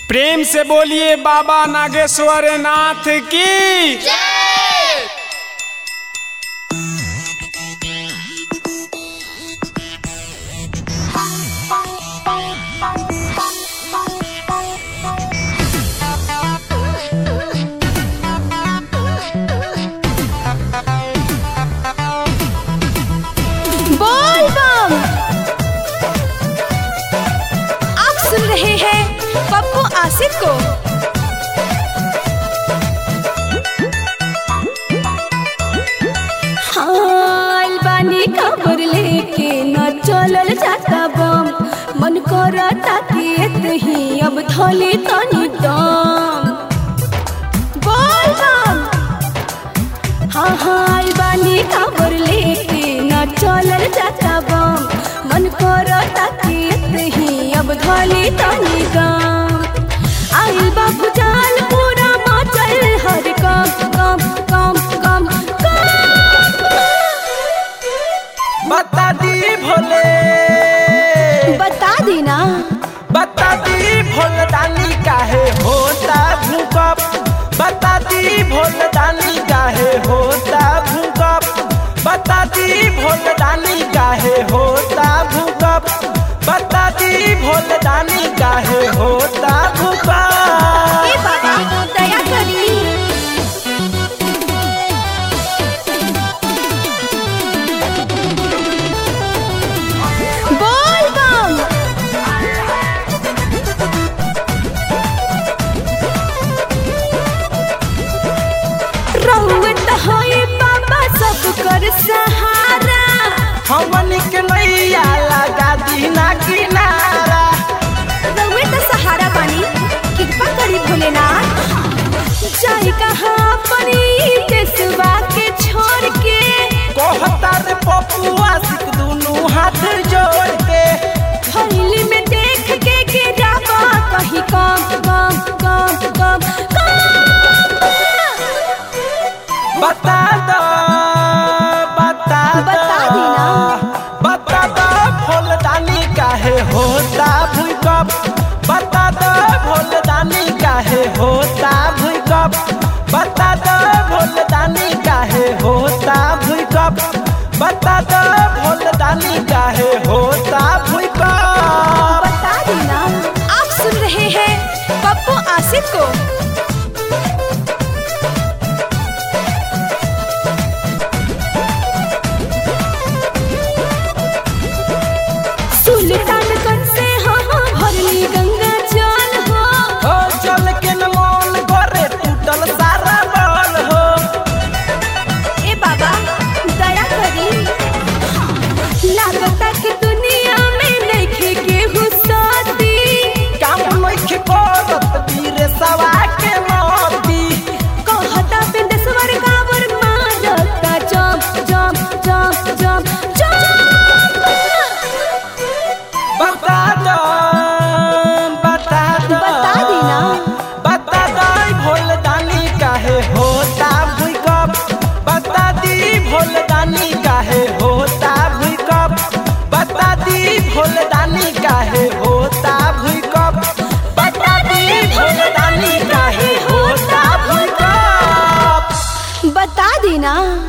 प्रेम से बोलिए बाबा नागेश्वर नाथ की बोल बम आप सुन रहे हैं पप्पू आसिफ को हाँ, अलबानी खबर लेके न चलल जाता बम मन करता कि एतही अब थली तनी दम बोल बम हाँ हाँ बानी खबर लेके न चलल जाता बम मन करता कि ही अब धली तनी गम आइल बा भुजाल पूरा मचल हर कम कम कम कम कम बता दी भोले बता दी ना बता दी भोलदानी काहे होता भूकंप बता दी भोलदानी काहे होता भूकंप बता दी भोलदानी काहे होता भूकंप बता दी भोलदानी काहे होता ए भूकंप बाबा दया करी बोल बम रहुत होई बाबा सब कर सहारा हमन के नैया लगा दी ना किनारा रहुत सहारा पानी कृपा करी भोलेनाथ जाई कहाँ अपनी देशवा के छोड़ के कहता रे पपुआ सिक दुनू हाथ जोड़ के थैली में देख के गिरावा कहीं कम कम कम कम कम बता दो बता दो बता दी ना। बता दो फूलदानी काहे होता भूकंप बता दो फूलदानी काहे होता भूकंप बता दो फूलदानी काहे होता भूकंप बता दो फूलदानी काहे होता भूकंप बता दी ना आप सुन रहे हैं पप्पू आसिफ को सुल्तानगंज से हाँ हाँ भरली गंगा जल हो हो चल के न मन करे टूटल सारा बल हो ए बाबा दया करी लागता कि दुनिया में नइखे केहू साथी काम नइखे करत वीर सवा के मोती कहता बिंदेश्वर कावर मारता जम जम जम जम जम बता दो बता दो बता दी ना। बता दो भोलदानी काहे होता भूकंप बता दी भोलदानी काहे होता भूकंप बता दी भोलदानी काहे होता भूकंप बता दी भोलदानी काहे होता भूकंप बता दी ना